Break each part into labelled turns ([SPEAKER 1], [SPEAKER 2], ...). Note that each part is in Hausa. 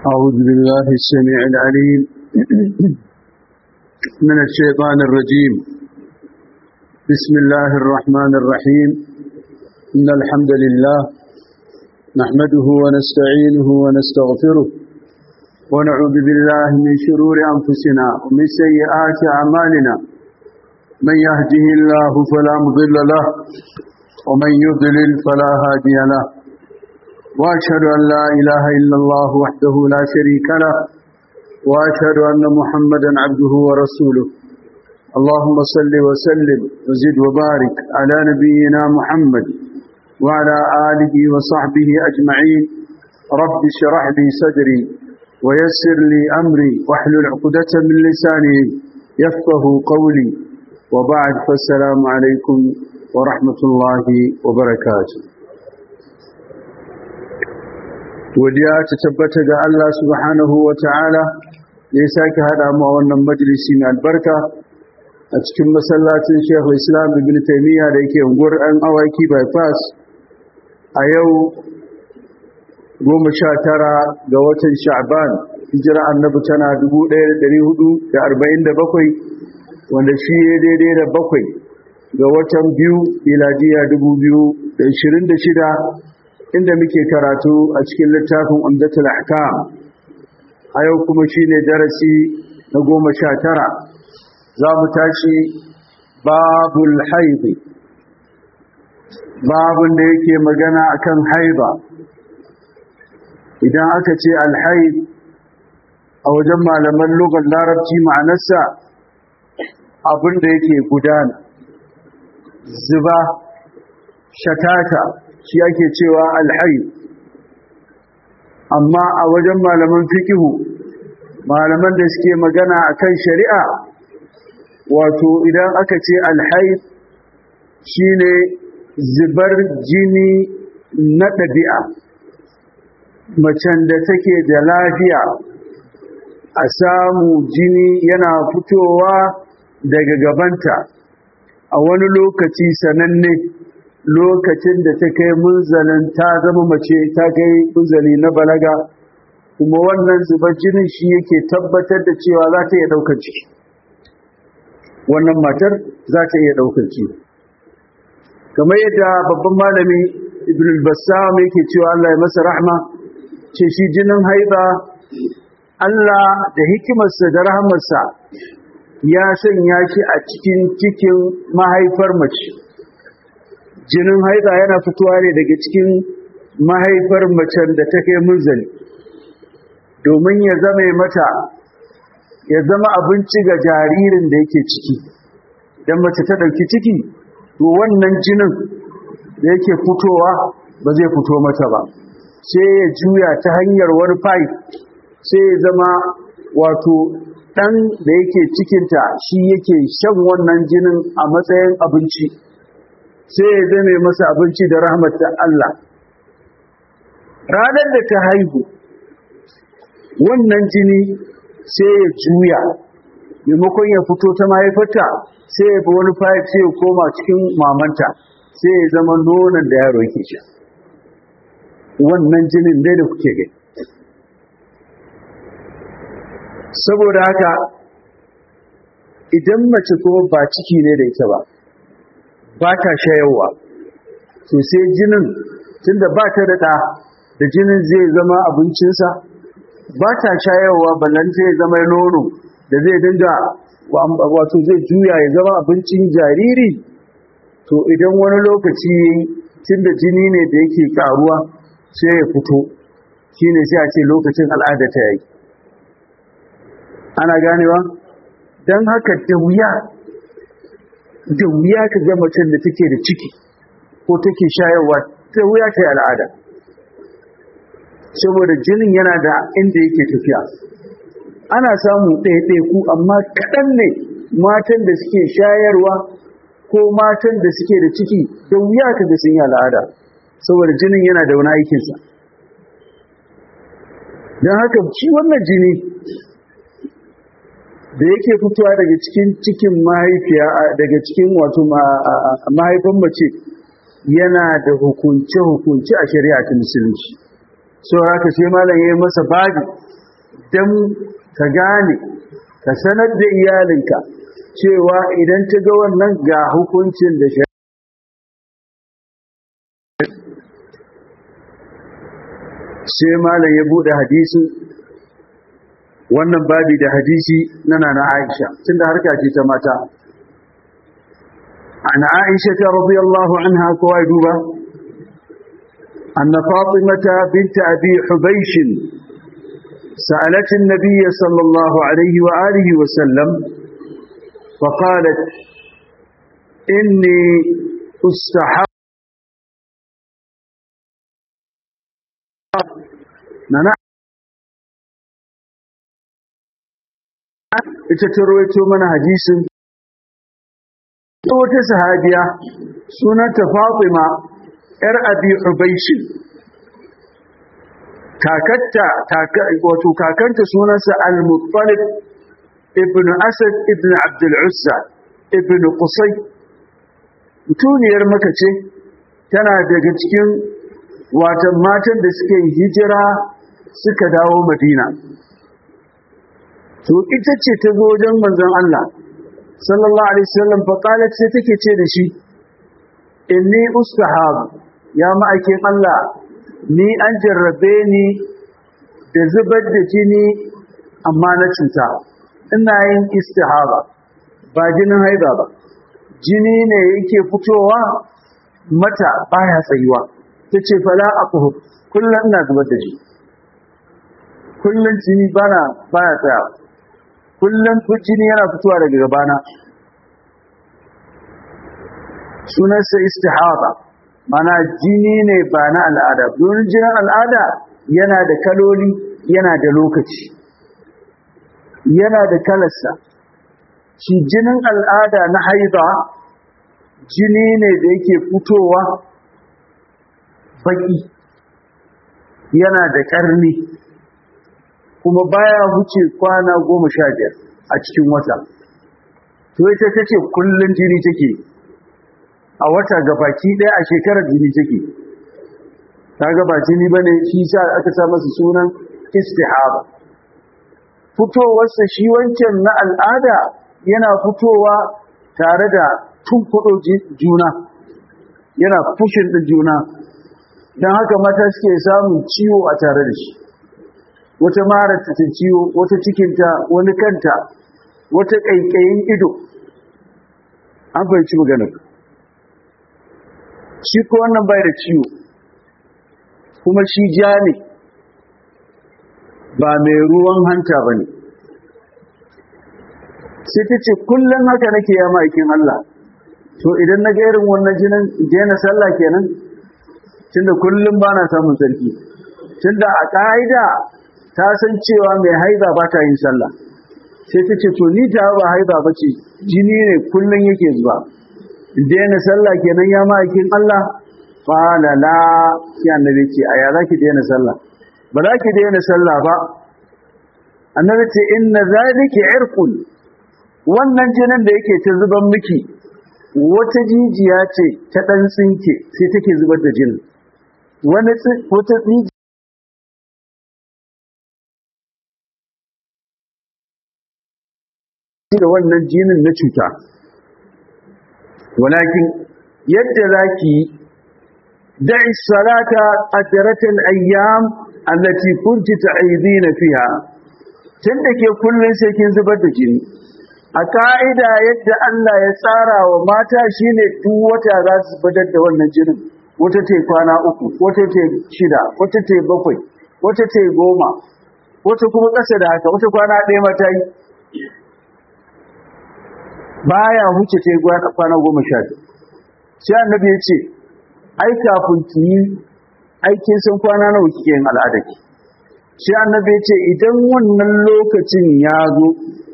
[SPEAKER 1] أعوذ بالله السميع العليم من الشيطان الرجيم بسم الله الرحمن الرحيم إن الحمد لله نحمده ونستعينه ونستغفره ونعوذ بالله من شرور أنفسنا ومن سيئات أعمالنا من يهده الله فلا مضل له ومن يضلل فلا هادي له وأشهد أن لا إله إلا الله وحده لا شريك له وأشهد أن محمدا عبده ورسوله اللهم صل وسلم وزد وبارك على نبينا محمد وعلى آله وصحبه أجمعين رب اشرح لي صدري ويسر لي أمري واحلل عقدة من لساني يفقه قولي وبعد فالسلام عليكم ورحمة الله وبركاته godiya ta tabbata ga Allah subhanahu wa ta'ala da ya sake haɗa mu a wannan majalisi mai albarka a cikin masallacin Shehu Islam Ibn Taymiyyah da yake unguwar ɗan awaki bypass a yau goma sha tara ga watan Sha'ban hijira annabi tana dubu ɗaya da ɗari hudu da arba'in da bakwai wanda shi ya daidai da bakwai ga watan biyu miladiya dubu biyu da ishirin da shida inda muke karatu a cikin littafin umdatul ahkam a yau kuma shine darasi na goma sha tara za mu tashi babul haidi babun da yake magana akan haiba idan aka ce alhaid a wajen malaman lugar larabci ma'anarsa abin da yake gudana zuba shatata shi ake cewa alhaid amma a wajen malaman fikihu malaman da suke magana akan shari'a wato idan aka ce alhaid shine zubar jini na ɗabi'a macen da take da lafiya a samu jini yana fitowa daga gabanta a wani lokaci sananne lokacin da ta kai munzalin ta zama mace ta kai munzali na balaga kuma wannan zubar jinin shi yake tabbatar da cewa za ta iya ɗaukar ciki wannan matar za ta iya ɗaukar ciki kamar yadda babban malami ibn al-bassam yake cewa Allah ya masa rahma ce shi jinin haiba Allah da hikimarsa da rahamarsa ya sanya shi a cikin cikin mahaifar mace jinin haida yana fitowa ne daga cikin mahaifar macen da ta kai munzali domin ya zama mata ya zama abinci ga jaririn da yake ciki idan mace ta ɗauki ciki to wannan jinin da yake fitowa ba zai fito mata ba sai ya juya ta hanyar wani pipe sai ya zama wato ɗan da yake cikinta shi yake shan wannan jinin a matsayin abinci sai ya zame masa abinci da rahmatar Allah ranar da ta haihu wannan jini sai ya juya maimakon ya fito ta mahaifarta sai ya bi wani fayar sai ya koma cikin mamanta sai ya zama nonon da yaro yake sha wannan jinin dai da kuke gani saboda haka idan mace kuma ba ciki ne da ita ba ba ta shayarwa to sai jinin tunda ba ta da da jinin zai zama abincinsa ba ta shayarwa ballan zai zama nono da zai dinga wato zai juya ya zama abincin jariri to idan wani lokaci tunda jini ne da yake karuwa sai ya fito shine sai a ce lokacin al'ada ta yi ana ganewa don haka da wuya da wuya ka ga macen da take da ciki ko take shayarwa da wuya ta yi al'ada saboda jinin yana da inda yake tafiya ana samu ɗaiɗaiku amma kaɗan ne matan da suke shayarwa ko matan da suke da ciki da wuya ka ga sun yi al'ada saboda jinin yana da wani aikinsa don haka shi wannan jini da yake fitowa daga cikin cikin mahaifiya daga cikin wato mahaifin mace yana da hukunce-hukunce a shari'a ta musulunci so haka sai malam ya yi masa babi dan ka gane ka sanar da iyalinka cewa idan ta ga wannan ga hukuncin da shi sai malam ya bude hadisin wannan babi da hadisi na nana Aisha tunda harka ce ta mata an Aisha ta radiyallahu anha ko ai duba anna Fatimata bint Abi Hubaysh سألت النبي صلى الله عليه وآله وسلم فقالت إني أستحب نانا ita ta rawaito mana hadisin wata sahabiya sunanta Fatima ‘yar Abi Ubaishi kakatta wato kakanta sunansa Al-Muttalib ibn Asad ibn Abdul Uzza ibn Qusay mutuniyar maka ce tana daga cikin watan matan da suke hijira suka dawo Madina to ita ce ta zo wajen manzon Allah sallallahu alaihi wasallam fa qalat sai take ce da shi inni ustahab ya ma'aikin Allah ni an jarrabe ni da zubar da jini amma na cuta ina yin istihaba ba jinin haida ba jini ne yake fitowa mata baya tsayuwa ta ce fala aquhu kullum ina zubar da jini kullum jini bana baya tsayawa kullum jini yana fitowa daga gabana sunansa istihaba mana jini ne ba na al'ada domin jinin al'ada yana da kaloli yana da lokaci yana da kalarsa shi jinin al'ada na haida jini ne da yake fitowa baki yana da ƙarni kuma baya wuce kwana goma sha biyar a cikin wata to ita ta ce kullum jini take a wata gabaki ɗaya a shekarar jini take ta gaba jini bane shi sa aka sa masa sunan istihaba fitowarsa shi wancan na al'ada yana fitowa tare da tunkuɗo juna yana fushin ɗin juna don haka mata suke samun ciwo a tare da shi wata marar ta ciwo wata cikinta wani kanta wata ƙaiƙayin ido an fahimci maganar shi ko wannan bai da ciwo kuma shi ja ne ba mai ruwan hanta ba ne sai ta ce kullum haka nake ya ma'aikin Allah to idan na ga irin wannan jinin daina sallah kenan tunda kullum ba na samun sarki tunda a ƙa'ida ta san cewa mai haiza ba ta yin sallah sai ta ce to ni ta ba haiza ba ce jini ne kullum yake zuwa daina sallah kenan ya ma'aikin Allah qala la sai annabi ce a ya zaki daina sallah ba za ki daina sallah ba annabi ce inna zalika irqun wannan jinin da yake ta zuban miki wata jijiya ce ta dan tsinke sai take zubar da jinin wani wata da wannan jinin na cuta walakin yadda zaki da'i salata qadratal ayyam allati kunti ta'idina fiha tunda ke kullun sai kin zubar da jini a ka'ida yadda Allah ya tsara wa mata shine duk wata za su zubar da wannan jinin wata ce kwana uku wata ce shida wata ce bakwai wata ce goma wata kuma ƙasa da haka wata kwana ɗaya mata yi baya huce ta kwana goma sha biyu sai annabi ya ce ai kafin ki yi aikin san kwana nawa kike yin al'ada ki sai annabi ya ce idan wannan lokacin ya zo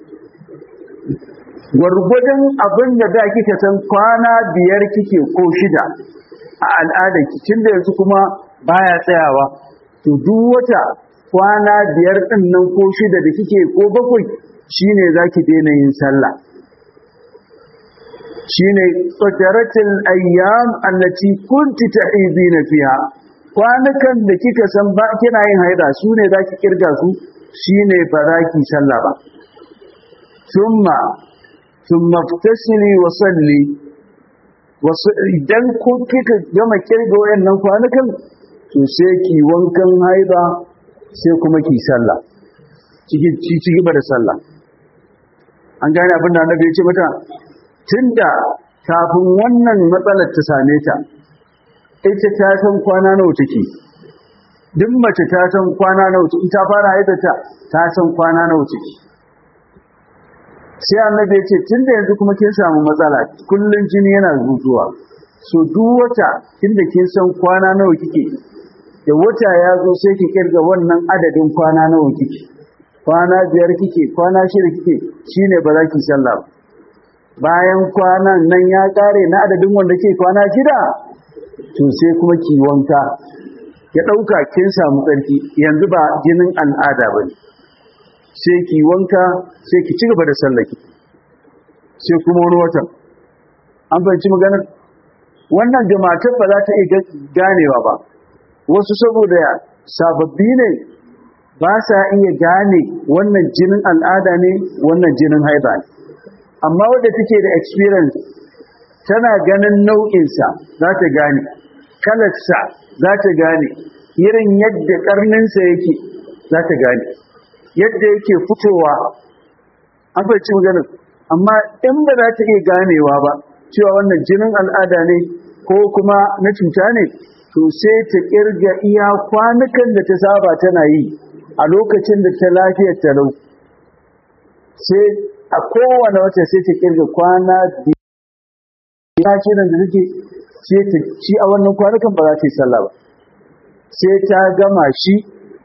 [SPEAKER 1] gwargwadon abin da da kika san kwana biyar kike ko shida a al'ada ki tunda yanzu kuma baya tsayawa to duk wata kwana biyar din nan ko shida da kike ko bakwai shine zaki daina yin sallah shine qadaratul ayyam allati kunti ta'idina fiha kwanukan da kika san ba kina yin haida su ne zaki kirga su shine ba za ki sallah ba thumma thumma tasili wa salli wasu idan ko kika gama kirga wayannan kwanukan to sai ki wankan haiba sai kuma ki sallah ciki ci gaba da sallah an gane abin da annabi ya ce mata tunda kafin wannan matsalar ta same ta ita ta san kwana nawa take duk mace ta san kwana nawa take ta fara haidata ta san kwana nawa take sai annabi ya ce tunda yanzu kuma kin samu matsala kullun jini yana zuzuwa so duk wata tunda kin san kwana nawa kike da wata ya zo sai ki kirga wannan adadin kwana nawa kike kwana biyar kike kwana shida kike shine ba za ki sallah bayan kwanan nan ya kare na adadin wanda ke kwana shida to sai kuma ki wanka ya dauka kin samu tsarki yanzu ba jinin al'ada bane sai ki wanka sai ki ci gaba da sallaki sai kuma wani watan an fahimci maganar wannan da matar ba za ta iya ganewa ba wasu saboda sababbi ne ba sa iya gane wannan jinin al'ada ne wannan jinin haiba ne amma wadda take da experience tana ganin nau'insa za ta gane kalarsa za ta gane irin yadda karninsa yake za ta gane yadda yake fitowa an fahimci maganar amma in ba za ta iya ganewa ba cewa wannan jinin al'ada ne ko kuma na cuta ne to sai ta kirga iya kwanukan da ta saba tana yi a lokacin da ta lafiyar talau sai a kowane wata sai ta kirga kwana biyu shirin da take sai ta ci a wannan kwanukan ba za ta yi sallah ba sai ta gama shi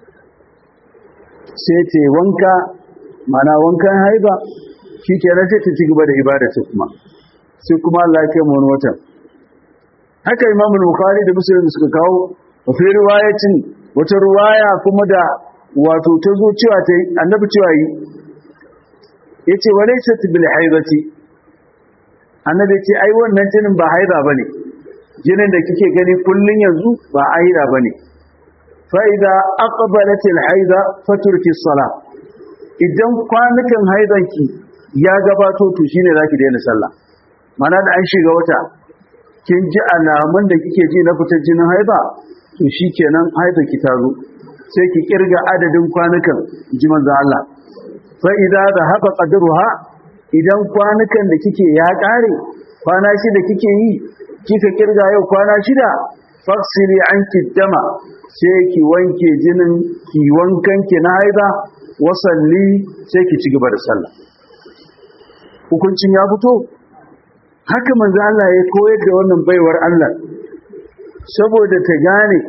[SPEAKER 1] sai ta yi wanka mana wankan haiba shi kenan sai ta ci gaba da ibada ta kuma sai kuma Allah ya kai mu wani watan haka Imam Bukhari da Muslim suka kawo wa fi riwayatin wata riwaya kuma da wato ta zo cewa ta annabi cewa yi yace walaysat bil haidati annabi ce ai wannan jinin ba haida bane jinin da kike gani kullun yanzu ba haida bane fa idza aqbalat al haida faturki salat idan kwanukan haidanki ya gabato to shine zaki daina sallah mana da an shiga wata kin ji alamun da kike ji na fitar jinin haiba to shikenan haiba ki ta zo sai ki kirga adadin kwanukan ji manzo Allah fa idza dhahaba qadruha idan kwanukan da kike ya kare kwana shida kike yi kika kirga yau kwana shida faksili anki dama sai ki wanke jinin ki wankan ki na haiba wasalli sai ki ci gaba da sallah hukuncin ya fito haka manzo Allah ya koyar da wannan baiwar Allah saboda ta gane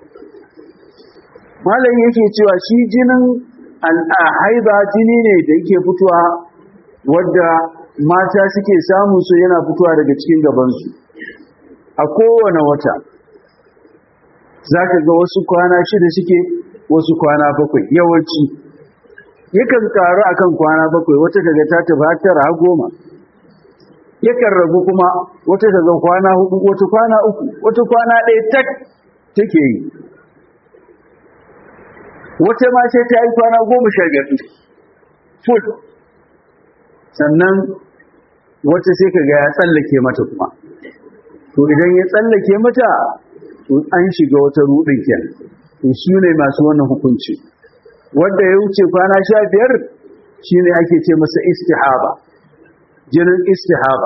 [SPEAKER 1] malam yake cewa shi jinin al'ahaiba jini ne da yake fitowa wadda mata suke samu su yana fitowa daga cikin gabansu a kowane wata za ka ga wasu kwana shida suke wasu kwana bakwai yawanci yakan karu akan kwana bakwai wata daga ta tafi tara goma yakan ragu kuma wata daga kwana hudu wata kwana uku wata kwana ɗaya tak take yi wata ma sai ta yi kwana goma sha biyar full sannan wata sai ka ga ya tsallake mata kuma to idan ya tsallake mata to an shiga wata rudin kenan to su ne masu wannan hukunci wanda ya wuce kwana sha biyar shine ake ce masa istihaba jinin istihaba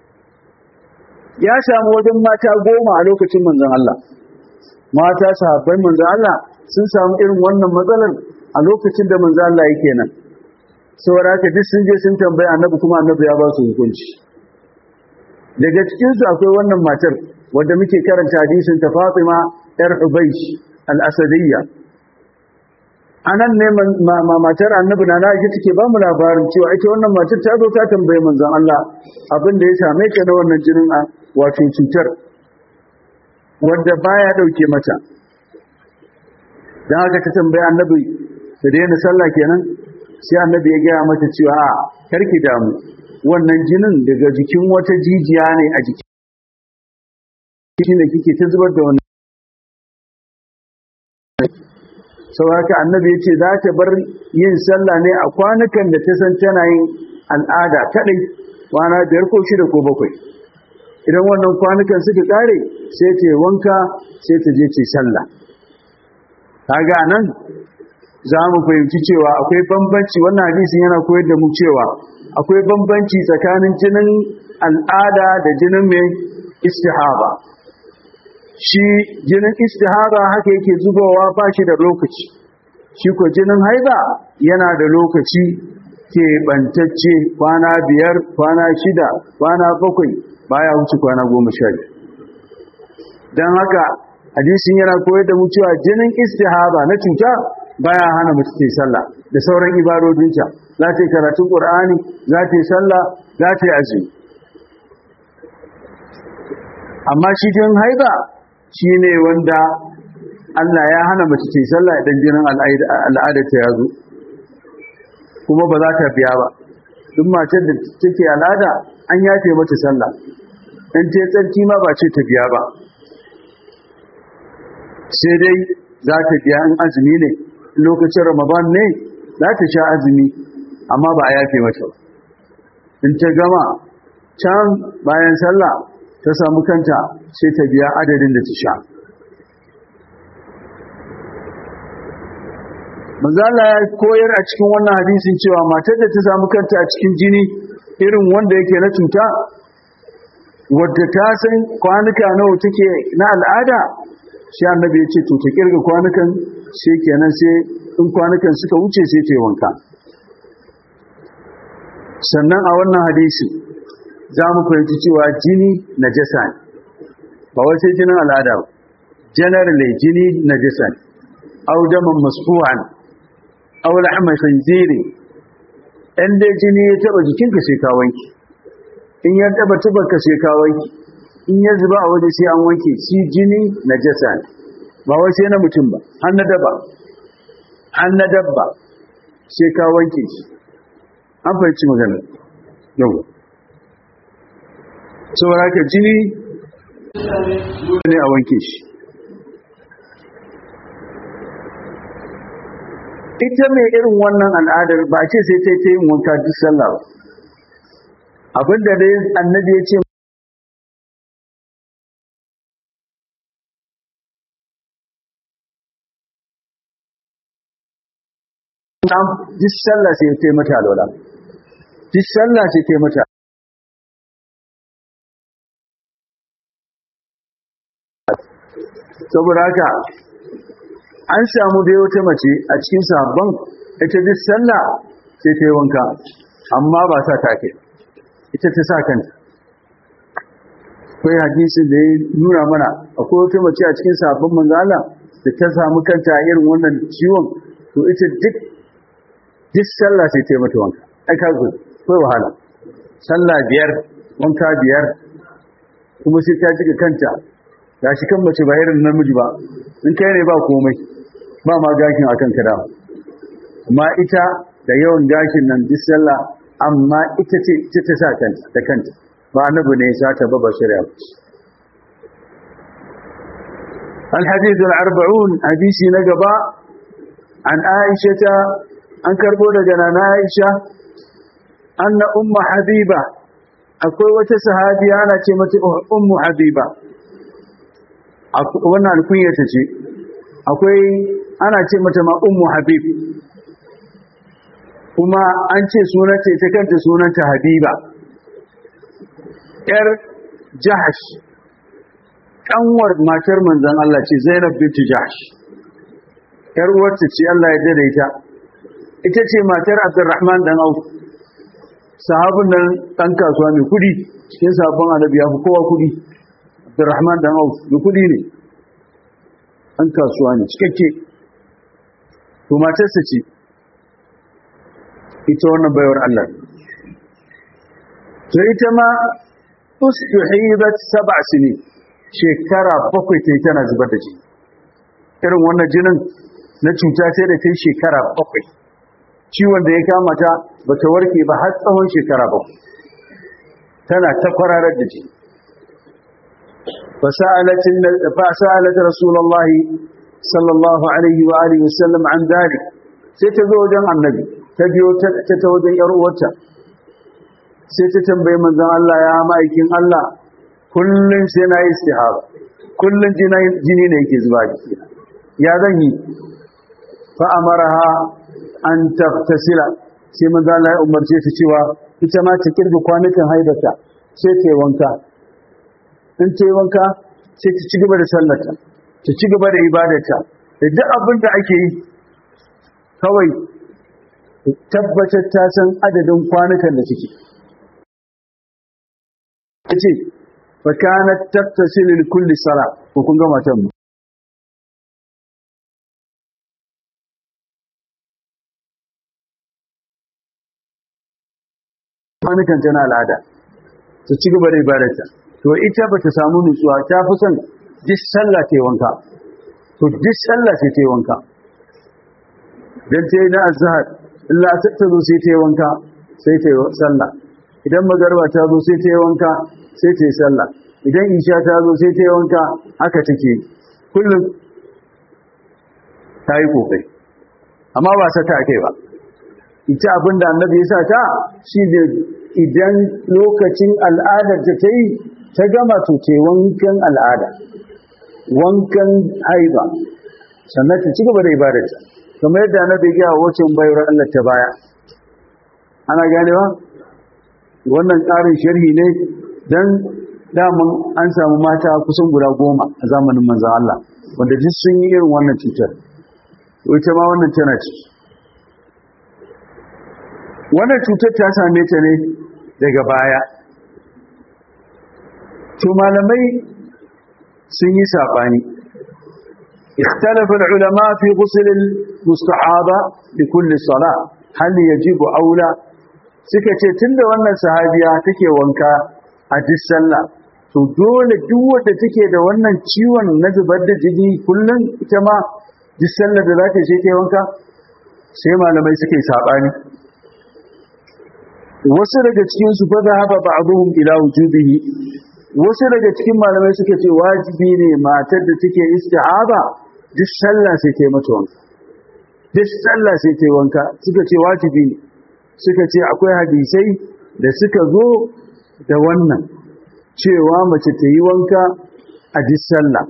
[SPEAKER 1] ya samu wajen mata goma a lokacin manzon Allah mata sahabbai manzon Allah sun samu irin wannan matsalar a lokacin da manzon Allah yake nan saboda haka duk sun je sun tambayi annabi kuma annabi ya ba su hukunci daga cikin su akwai wannan matar wadda muke karanta hadisin ta Fatima yar Ubaysh al-Asadiyya anan ne matar annabi na Aisha take ba mu labarin cewa ita wannan matar ta zo ta tambaye manzon Allah abin da ya same ta na wannan jinin a wato cutar wanda baya dauke mata dan haka ta tambaye annabi ta daina sallah kenan sai annabi ya gaya mata cewa a karki damu wannan jinin daga jikin wata jijiya ne a jiki shine kike ta zubar da wannan sauraka annabi ya ce za ta bar yin sallah ne a kwanukan da ta san tana yin al'ada kaɗai kwana biyar ko shida ko bakwai idan wannan kwanukan suka ƙare sai ta wanka sai ta je ce sallah kaga nan za mu fahimci cewa akwai bambanci wannan hadisin yana koyar da mu cewa akwai bambanci tsakanin jinin al'ada da jinin mai istihaba shi jinin istihaba haka yake zubowa ba shi da lokaci shi ko jinin haiba yana da lokaci ke bantacce kwana biyar kwana shida kwana bakwai baya wuce kwana goma sha don haka hadisin yana koyar da mu cewa jinin istihaba na cuta baya hana mutu ta sallah da sauran ibadodinta za ta yi karatun ƙur'ani za ta yi sallah za ta yi azumi amma shi jinin haiba shi ne wanda Allah ya hana mace ta yi sallah idan jinin al'ada ta yazo kuma ba za ta biya ba duk matar da take al'ada an yafe mata sallah in ta tsarki ma ba ce ta biya ba sai dai za ta biya in azumi ne lokacin ramadan ne za ta sha azumi amma ba a yafe mata ba in ta gama can bayan sallah ta samu kanta sai ta biya adadin da ta sha manzala ya koyar a cikin wannan hadisin cewa matar da ta samu kanta a cikin jini irin wanda yake na cuta wadda ta san kwanuka nawa take na al'ada shi annabi ya ce to ta kirga kwanukan sai kenan sai in kwanukan suka wuce sai ta yi wanka sannan a wannan hadisi za mu fahimci cewa jini na jasa ne ba wai sai jinin al'ada ba generally jini na jasa ne au daman masfu'an au lahma khinziri in dai jini ya taba jikinka sai ka wanke in ya taba tubarka sai ka wanke in ya zuba a waje sai an wanke shi jini na jasa ne ba wai sai na mutum ba har na daba har na dabba sai ka wanke shi an fahimci magana yau saboda haka jini ne a wanke shi ita mai irin wannan al'adar ba ce sai ta yi yin wanka duk sallah ba abinda dai annabi ya ce duk sallah sai ta yi mata alwala duk sallah sai ta yi mata saboda haka an samu dai wata mace a cikin sabon ita duk sallah sai ta yi wanka amma ba sa take ita ta sa kanta akwai hadisin da ya nuna mana akwai wata mace a cikin sabon manzala da ta samu kanta a irin wannan ciwon to ita duk duk sallah sai ta yi mata wanka ai ka zo kai wahala sallah biyar wanka biyar kuma sai ta jika kanta ga shi kan mace ba irin namiji ba in kai ne ba komai ba ma gashin a kanka da amma ita da yawan gashin nan duk sallah amma ita ce ita ta sa kanta da kanta ba annabi ne ya sa ta ba ba shari'a ba الحديث الأربعون حديث نقبا عن عائشة أن كربو لجنا عائشة أن أم حبيبة أقول وتسهادي أنا كلمة أم حبيبة wannan alkunyata ce akwai ana ce mata ma ummu habib kuma an ce sunanta ita kanta sunanta habiba yar jahash kanwar matar manzon Allah ce Zainab binti Jahash yar uwarta ce Allah ya daidaita ita ce matar Abdurrahman dan Auf sahabin nan dan kasuwa mai kudi cikin sabon annabi ya fi kowa kudi Abdurrahman dan Auf da kudi ne an kasuwa ne cikakke to matarsa ce ita wannan bayar Allah to ita ma ustuhibat sab'a sinin shekara bakwai ta yi tana zubar da jini irin wannan jinin na cuta sai da ta yi shekara bakwai ciwon da ya kama ta ba ta warke ba har tsawon shekara bakwai tana ta kwararar da jini fasa'alat rasulullahi sallallahu alaihi wa alihi wasallam an dalik sai ta zo wajen annabi ta biyo ta ta wajen yar uwarta sai ta tambayi manzon Allah ya ma'aikin Allah kullun sai na yi istihara kullun jini ne yake zuba jiki ya zan yi fa amaraha an taftasila sai manzon Allah ya umarce ta cewa ita ma ta kirga kwanukan haidata sai ta yi wanka in ta yi wanka sai ta ci gaba da sallata ta ci gaba da ibadata da duk abin da ake yi kawai tabbatar ta san adadin kwanukan da suke ta ce fakana tattasilin kulli sala ko kun gama can mu kwanukan tana al'ada ta ci gaba da ibadata to ita ba ta samu nutsuwa ta fi son duk sallah ta yi wanka to duk sallah sai ta yi wanka don ta yi na azhar illa ta zo sai ta yi wanka sai ta yi sallah idan magarba ta zo sai ta yi wanka sai ta yi sallah idan isha ta zo sai ta yi wanka haka take kullum ta yi kokari amma ba sa ta kai ba ita abin da annabi ya sa ta shi ne idan lokacin al'adar ta ta yi ta gama to ce wankan al'ada wankan haiba sannan ta ci gaba da ibadarta kamar yadda na bai gaya wacin bayar Allah ta baya ana ganewa wannan ƙarin sharhi ne don daman an samu mata kusan guda goma a zamanin manzan Allah wanda duk sun yi irin wannan cutar ita ma wannan tana ci wannan cutar ta same ta ne daga baya to malamai sun yi saɓani اختلف العلماء في غسل المستحاضة لكل صلاة هل يجب أو لا suka ce tunda wannan sahabiya take wanka a duk sallah to dole duk wanda take da wannan ciwon na zubar da jini kullum ita ma duk sallar da za ta je ta wanka sai malamai suke sabani wasu daga cikin su fa zahaba ba'dhum ila wujubihi wasu daga cikin malamai suka ce wajibi ne matar da take istihaba duk sallah sai ta yi mata wanka duk sallah sai ta yi wanka suka ce wajibi ne suka ce akwai hadisai da suka zo da wannan cewa mace ta yi wanka a duk sallah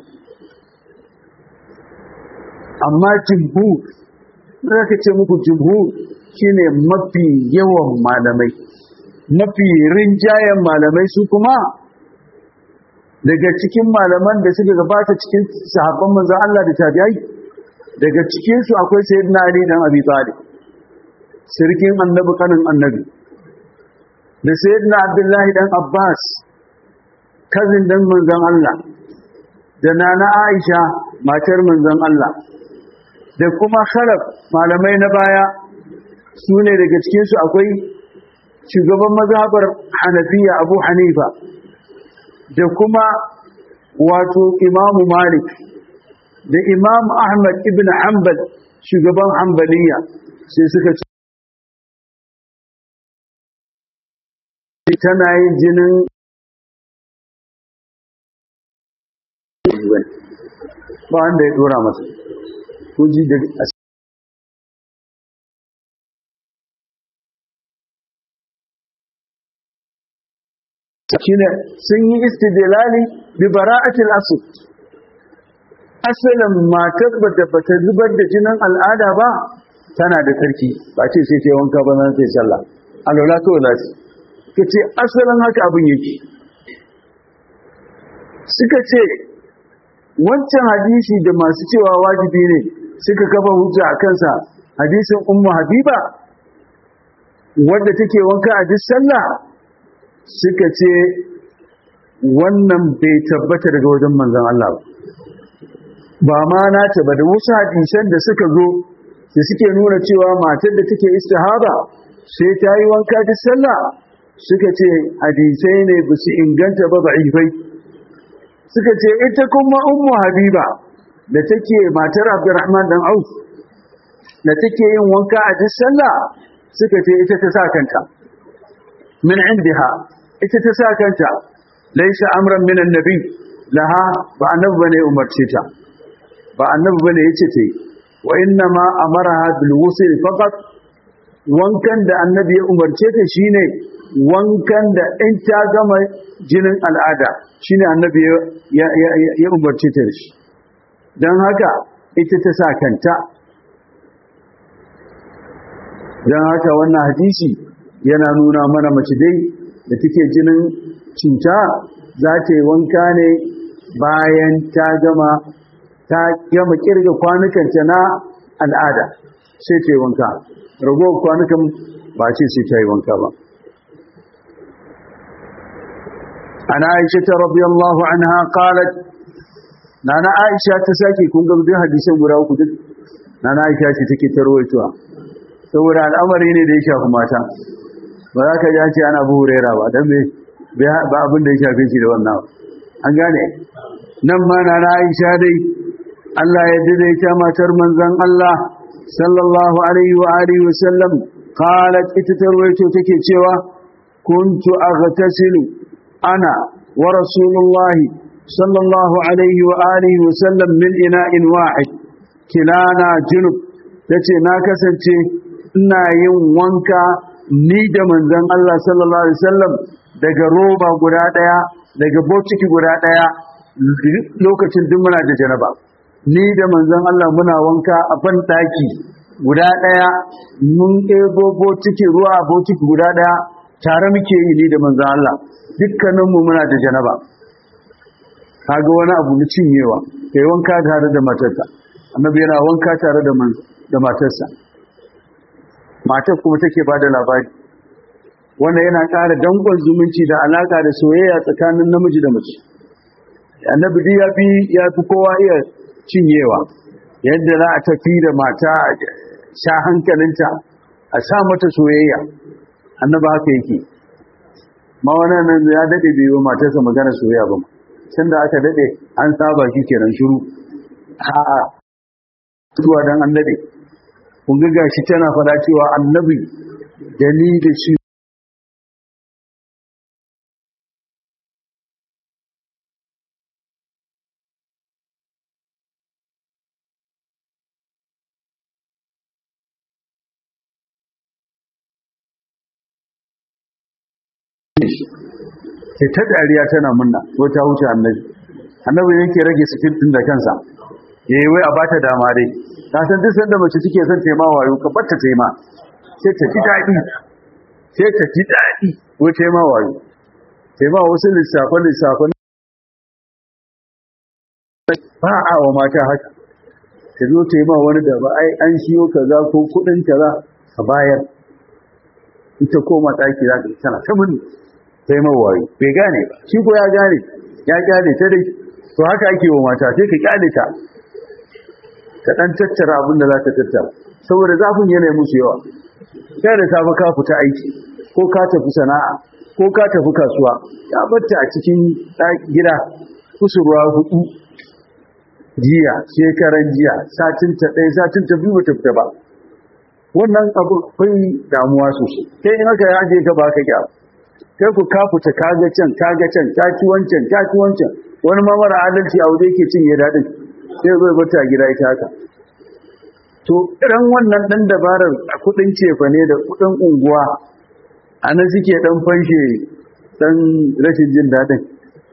[SPEAKER 1] amma jimhu ka ce muku jimhu shine mafi yawan malamai mafi rinjayen malamai su kuma daga cikin malaman da suka gabata cikin sahabban manzon Allah da tabi'ai daga cikin su akwai sayyidina Ali dan Abi Talib sirkin annabi kanin annabi da sayyidina Abdullah dan Abbas kazin dan manzon Allah da nana Aisha matar manzon Allah da kuma khalaf malamai na baya su ne daga cikin su akwai shugaban mazhabar Hanafiya Abu Hanifa da kuma wato imamu malik da imam ahmad ibn hanbal shugaban hanbaliya sai suka ce tana yin jinin ba wanda ya dora masa kuji da shine sun yi istidlali bi bara'atil asl asalin matar da bata zubar da jinin al'ada ba tana da sarki ba ce sai ta wanka ba nan sai sallah alwala to lati kace asalin haka abin yake suka ce wancan hadisi da masu cewa wajibi ne suka kafa hujja a kansa hadisin ummu habiba wadda take wanka a duk sallah suka ce wannan bai tabbata daga wajen manzan Allah ba ma na ba da wasu hadisan da suka zo da suke nuna cewa matar da take istihaba sai ta yi wanka duk sallah suka ce hadisai ne ba su inganta ba ba'ifai suka ce ita kuma ummu habiba da take matar abdurrahman dan auf da take yin wanka a duk sallah suka ce ita ta sa kanta min indiha ita ta sa kanta laisa amran min annabi laha ba annabi bane umarce ta ba annabi bane yace ta yi wa inna ma amaraha bil ghusl faqat wankan da annabi ya umarce ta shine wankan da in ta gama jinin al'ada shine annabi ya ya umarce ta da shi dan haka ita ta sa kanta dan haka wannan hadisi yana nuna mana mace dai da take jinin cuta za ta yi wanka ne bayan ta gama ta gama kirga kwanukanta na al'ada sai ta yi wanka ragowar kwanukan ba ce sai ta yi wanka ba ana aisha ta rabi Allahu anha qalat nana aisha ta sake kun ga duk hadisan guda uku duk nana aisha ce take tarwaitowa saboda al'amari ne da ya shafi mata ba za ka ji an ce ana bu hurera ba don ba abin da ya shafe shi da wannan an gane nan ma na Aisha dai Allah ya daidaita matar manzon Allah sallallahu alaihi wa alihi wa sallam qalat ita tarwaito take cewa kuntu aghtasilu ana wa rasulullahi sallallahu alaihi wa alihi wa sallam min ina'in wahid kilana junub tace na kasance ina yin wanka ni da manzon Allah sallallahu alaihi wasallam daga roba guda daya daga botiki guda daya lokacin duk muna da janaba ni da manzon Allah muna wanka a ban daki guda daya mun ɗebo botiki ruwa a botiki guda daya tare muke yi ni da manzon Allah dukkanin mu muna da janaba kaga wani abu na cinyewa kai wanka tare da matarsa annabi yana wanka tare da da matarsa matar kuma take bada labari wannan yana ƙara dangon zumunci da alaka da soyayya tsakanin namiji da mace annabi ya fi ya fi kowa iya cinyewa yadda za a tafi da mata sha hankalinta a sa mata soyayya annabi haka yake ma wannan nan ya dade bai yi matarsa magana soyayya ba tun da aka dade an saba shi kenan shiru a'a tuwa dan an dade kun ga gashi tana fada cewa annabi da ni da shi sai ta dariya tana munna ko ta wuce annabi annabi yake rage sikin din da kansa yayi wai a bata dama dai ka san duk sanda mace take son taima wayo ka batta taima sai ta ji dadi sai ta ji dadi ko taima wayo taima wasu lissafan lissafan ba a wa mata haka ta zo taima wani da ba ai an shiyo kaza ko kudin kaza a bayar ita koma daki za ta tana ta mun taima wayo bai gane ba shi ko ya gane ya gane ta dai to haka ake wa mata sai ka kyale ta ka ɗan tattara abin da za ta tattara saboda zafin yanayi musu yawa kai da safe ka fita aiki ko ka tafi sana'a ko ka tafi kasuwa ya batta a cikin gida kusurwa hudu jiya shekaran jiya satin ta ɗaya satin ta biyu ta fita ba wannan abu kai damuwa sosai kai in aka yaje ka ba ka gyara kai ku ka fita kaga can kaga can ta ci wancan ta ci wancan wani ma mara adalci a waje yake cinye daɗin sai zai bata gida ita haka to irin wannan dan dabarar a kudin cefa ne da kudin unguwa ana suke dan fanshe dan rashin jin dadin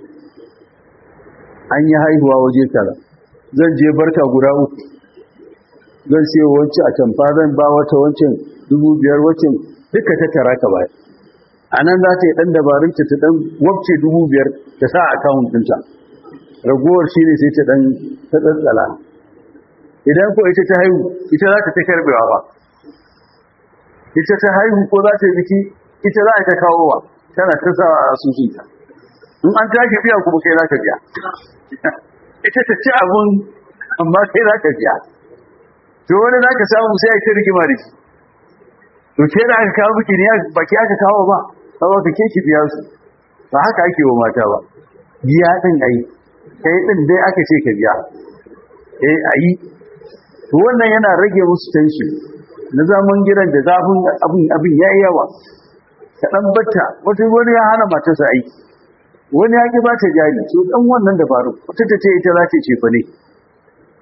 [SPEAKER 1] an yi haihuwa waje kaza zan je barka guda uku zan siyo wancan a tamfa zan ba wata wancan dubu biyar wancan duka ta tara ka baya a nan za ta yi dan dabarun ta dan wabce dubu biyar ta sa a akawun ɗinta ragowar shi ne sai ta dan ta tsantsala idan ko ita ta haihu ita za ta ta karbewa ba ita ta haihu ko za ta yi biki ita za ta kawo wa tana ta sa a asusunta in an tashi biya kuma kai za ka biya ita ta ci abun amma kai za ka biya to wani za ka samu sai a ta rigima da shi to ke da aka kawo biki ne baki aka kawo ba ba ka ke ki biya su ba haka ake wa mata ba biya din ayi kai din dai aka ce ka biya eh ayi to wannan yana rage musu tension na zaman gidan da zafin abin abin yayi yawa ka dan batta wata wani ya hana matarsa aiki wani ya ki bata jari to dan wannan dabaru wata ta ce ita za ta ce fa ne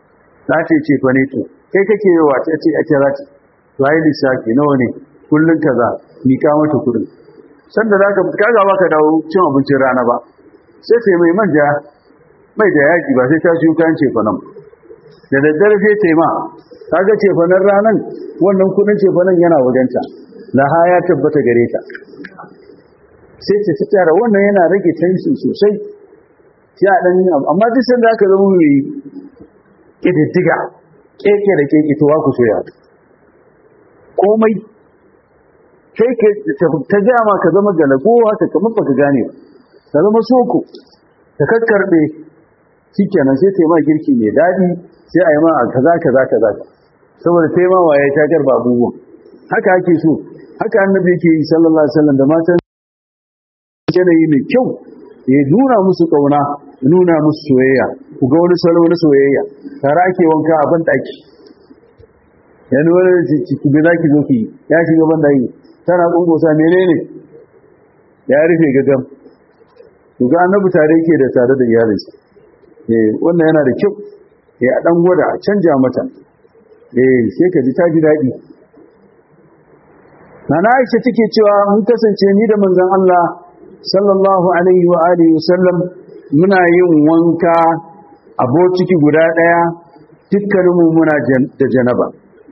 [SPEAKER 1] za ta ce fa ne to kai kake yi wa ta ce a ce za ta to ai lissafi nawa ne kullun kaza ni ka mata kudin sanda za ka kaga ba ka dawo cin abincin rana ba sai sai mai manja mai da yaji ba sai ta siyo kayan cefanen da daddare sai ta yi ma kaga cefanen ranan wannan kudin cefanen yana wajenta laha ya tabbata gare ta sai ta ta tara wannan yana rage tension sosai sai a dan amma duk sanda aka zama mai kididdiga keke da keke to wa ku soya komai sai ke ta jama ka zama galagowa ta kamar baka gane ba ta zama soko ta kakkarbe shikenan sai ta yi ma girki mai daɗi sai a yi ma kaza kaza kaza saboda ta yi ma waye ta garba abubuwan haka ake so haka annabi yake yi sallallahu alaihi wasallam da matan yanayi mai kyau ya nuna musu kauna ya nuna musu soyayya ku ga wani salo na soyayya tare ake wanka a ban daki yana wani ciki bai zaki zo ki ya shiga ban daki tana kungosa menene ya rufe gagam ku ga annabi tare yake da tare da iyalinsa eh wannan yana da kyau eh a dan gwada a canja mata eh sai ka ji ta ji daɗi Nana Aisha take cewa mun kasance ni da manzon Allah sallallahu alaihi wa alihi wasallam muna yin wanka a bociki guda daya dukkaninmu muna da janaba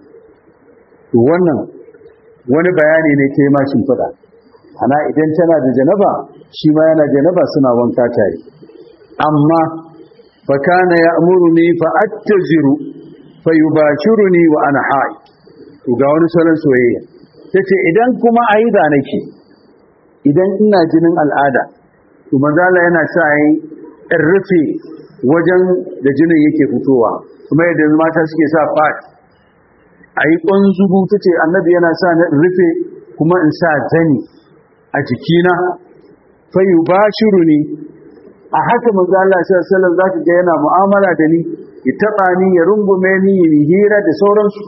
[SPEAKER 1] to wannan wani bayani ne ta yi mashin fada ana idan tana da janaba shi ma yana janaba suna wanka tare amma fa kana ya'muruni fa attaziru fa yubashiruni wa ana haid to ga wani salon soyayya tace idan kuma aida nake idan ina jinin al'ada to manzala yana sa yi in rufe wajen da jinin yake fitowa kuma yadda mata suke sa fat a yi ƙwanzugu ta ce annabi yana sa na rufe kuma in sa zani a jikina fayu ba shiru ne a haka manzala sallallahu za ka ga yana mu'amala da ni ya taɓa ni ya rungume ni ya hira da sauransu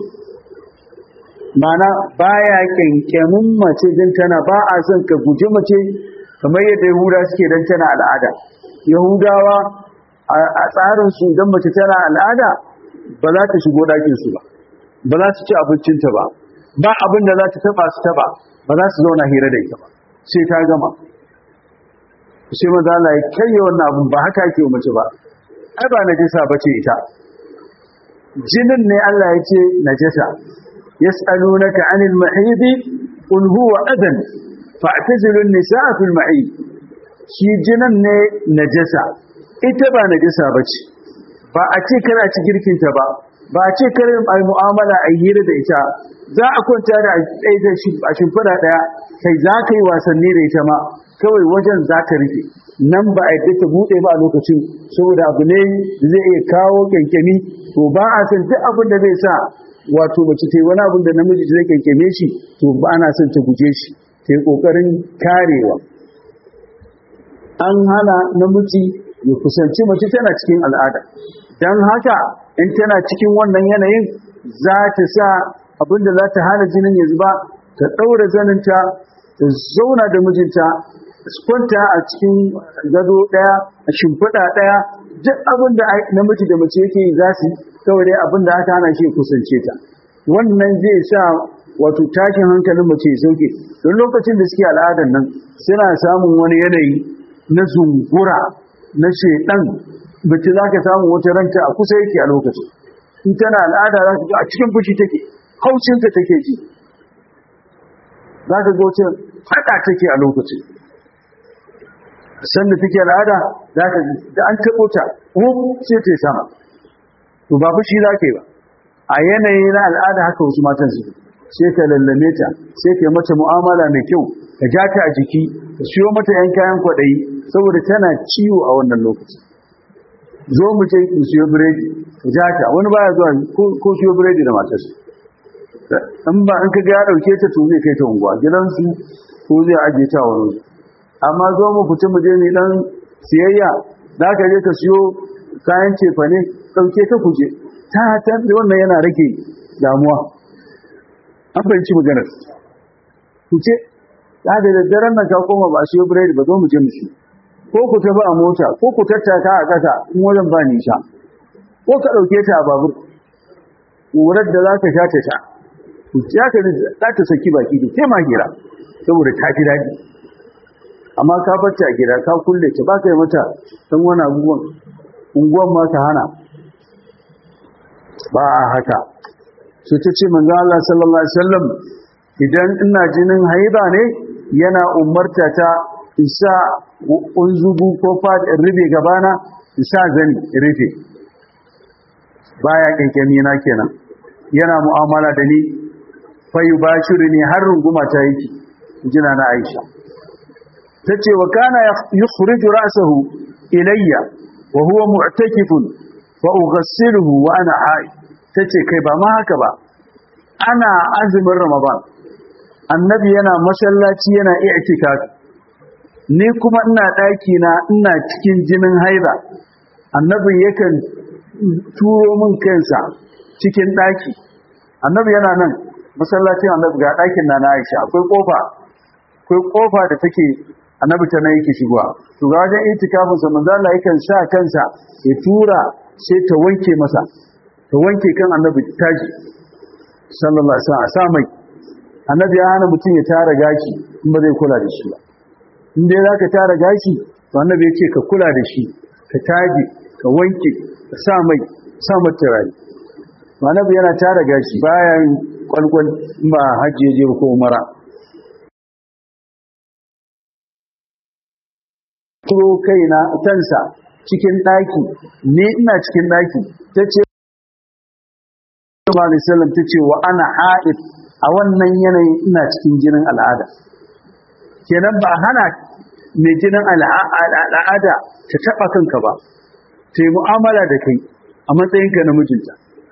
[SPEAKER 1] mana baya kyankyamin mace don tana ba a son ka guji mace kamar yadda yahuda suke don tana al'ada yahudawa a tsarinsu idan mace tana al'ada ba za ta shigo ɗakinsu ba ba za su ci abincinta ba ba abin da za ta taba su taba ba za su zauna hira da ita ba sai ta gama sai maza Allah ya karye wannan abin ba haka ke mace ba ai ba najasa bace ita jinin ne Allah ya ce najasa يسألونك عن المحيض قل هو أذن فاعتزلوا النساء في المحيض shi jinan ne najasa ita ba najasa bace ba a ce kana ci girkinta ba ba a ce kare ai mu'amala a hira da ita za a kwanta da a shimfiɗa ɗaya kai za ka yi wasanni da ita ma kawai wajen za ka rike nan ba a yadda ta buɗe ba a lokacin saboda abu ne da zai iya kawo kyankyami to ba a san duk abin da zai sa wato mace ta yi wani abin da namiji zai kyankyame shi to ba ana son ta guje shi ta yi ƙoƙarin karewa an hana namiji ya kusanci mace tana cikin al'ada don haka in tana cikin wannan yanayin za ta sa abin da za ta hana jinin ya zuba ta ɗaura zaninta ta zauna da mijinta kwanta a cikin gado ɗaya a shimfiɗa ɗaya duk abin da namiji da mace yake yi za su kawai dai abin da aka hana shi kusance ta wannan zai sa wato tashin hankalin mace ya sauke don lokacin da suke al'adar nan suna samun wani yanayi na zungura na shedan bace za ka samu wata ranta a kusa yake a lokacin in tana al'ada za ka ga a cikin fushi take haushinka take ji za ka ga wata haɗa take a lokacin sanda take al'ada za ka da an taɓo ta sai ta sama to ba fushi za ka yi ba a yanayi na al'ada haka wasu matan su sai ka lallame ta sai ka mata mu'amala mai kyau ka ja ta a jiki ka siyo mata yan kayan kwaɗayi saboda tana ciwo a wannan lokaci zo mu ce mu siyo biredi ka ja ta wani baya zuwa ko siyo biredi da matarsa in ba in ka ga ya ɗauke ta to zai kai ta unguwa gidansu ko zai ajiye ta wani amma zo mu fita mu je mu dan siyayya za ka je ka siyo kayan cefane ɗauke ta kuje ta ta wannan yana rage damuwa an fahimci maganar kuce ta da daddaren nan ka koma ba a siyo biredi ba zo mu je mu siyo ko ku tafi a mota ko ku tattaka a ƙasa in wajen ba nisa ko ka ɗauke ta a babur ƙurar da za ka sha ta sha ya ka za ta saki baki da tema hira saboda ta fi daɗi amma ka bacci a gida ka kulle ta ba ka yi mata san wani abubuwan unguwan ma ka hana ba a haka su ta ce manzo Allah sallallahu alaihi wasallam idan ina jinin haiba ne yana umarta ta isa unzugu ko fadin rufe gabana isa zani rufe baya kyankyami na kenan yana mu'amala da ni fayu bashiru ne har runguma ta yake jina na Aisha tace wa kana yukhriju ra'sahu ilayya wa huwa mu'takifun fa ughassiluhu wa ana haid tace kai ba ma haka ba ana azumin ramadan annabi yana masallaci yana i'tikafi ni kuma ina daki na ina cikin jinin haida annabi yakan turo min kansa cikin daki annabi yana nan masallacin annabi ga dakin na Aisha akwai kofa akwai kofa da take annabi ta nan yake shigowa to ga wajen itikafin sa manzo Allah yakan sa kansa ya tura sai ta wanke masa ta wanke kan annabi taji sallallahu alaihi wasallam a sa mai annabi ya hana mutum ya tara gashi in ba zai kula da shi ba in dai zaka tara gashi to annabi ya ce ka kula da shi ka taji ka wanke ka sa mai sa mata turare annabi yana tara gashi bayan kwalkwal ba hajji ya je ko umara turo kaina kansa cikin ɗaki ne ina cikin ɗaki ta ce Sallallahu ta ce wa ana haɗin a wannan yanayin ina cikin jinin al'ada kenan ba hana mai jinin al'ada ta taɓa kanka ba ta yi mu'amala da kai a matsayinka na mijinta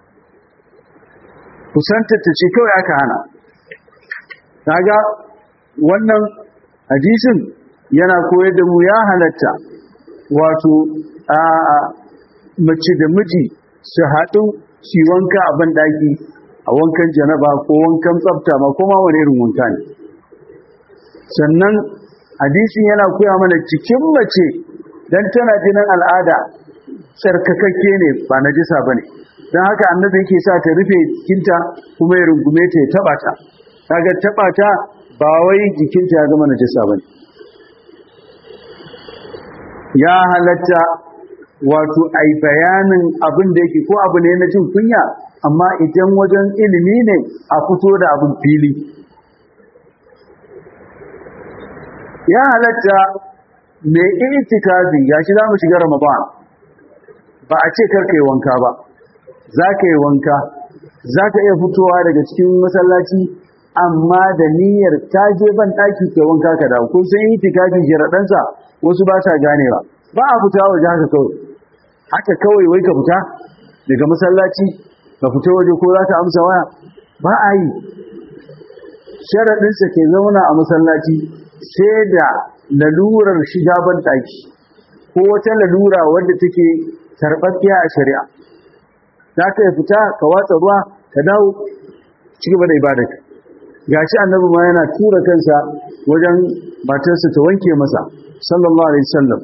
[SPEAKER 1] kusantar ta ce kawai aka hana kaga wannan hadisin yana koyar da mu ya halatta wato a mace da miji su haɗu su wanka a banɗaki a wankan janaba ko wankan tsafta ma kuma wani irin wanka ne sannan hadisin yana koya mana cikin mace don tana jinin al'ada tsarkakakke ne ba na jisa ba ne don haka annabi yake sa ta rufe jikinta kuma ya rungume ta ya taɓa ta kaga taɓa ta ba wai jikinta ya zama na jisa ba ne ya halatta wato ai bayanin abin da yake ko abu ne na jin kunya amma idan wajen ilimi ne a fito da abin fili ya halatta mai itikafi gashi za mu shiga ramadan ba a ce karka yi wanka ba za ka yi wanka za ka iya fitowa daga cikin masallaci amma da niyyar ta je ban ɗaki ke wanka ka dawo kun san itikafi sharaɗansa wasu ba sa ganewa ba a fita waje haka kawai haka kawai wai ka fita daga masallaci ka fita waje ko za ka amsa waya ba a yi sharaɗinsa ke zauna a masallaci sai da lalurar shiga ban ɗaki ko wata lalura wadda take karɓaɓɓiya a shari'a za ka fita ka watsa ruwa ka dawo ci gaba da ibadarka gashi annabi ma yana tura kansa wajen matarsa ta wanke masa sallallahu alaihi wasallam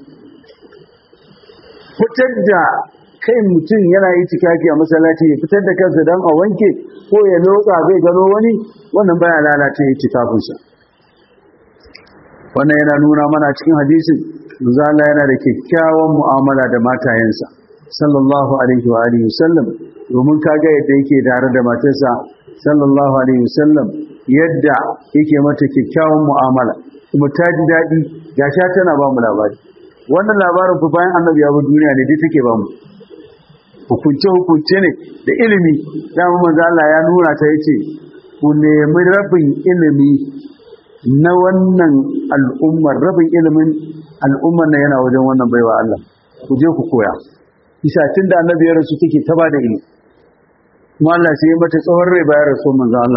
[SPEAKER 1] fitar da kai mutum yana yi tikafi a masallaci ya fitar da kansa don a wanke ko ya lotsa zai gano wani wannan baya lalata ya tikafinsa wannan yana nuna mana cikin hadisin zala yana da kyakkyawan mu'amala da matayensa sallallahu alaihi wa alihi wasallam domin kaga yadda yake tare da matarsa sallallahu alaihi wasallam yadda yake mata kyakkyawan mu'amala kuma ta ji daɗi gasha tana ba mu labari wannan labarin fa bayan annabi ya bi duniya ne dai take ba mu hukunce hukunce ne da ilimi dama manzo Allah ya nuna ta yace ku nemi rabin ilimi na wannan al'ummar rabin ilimin al'ummar na yana wajen wannan baiwa Allah ku je ku koya isa tunda annabi ya rasu take ta ba da ilimi kuma Allah sai ya mata tsawon rai bayan rasu manzo Allah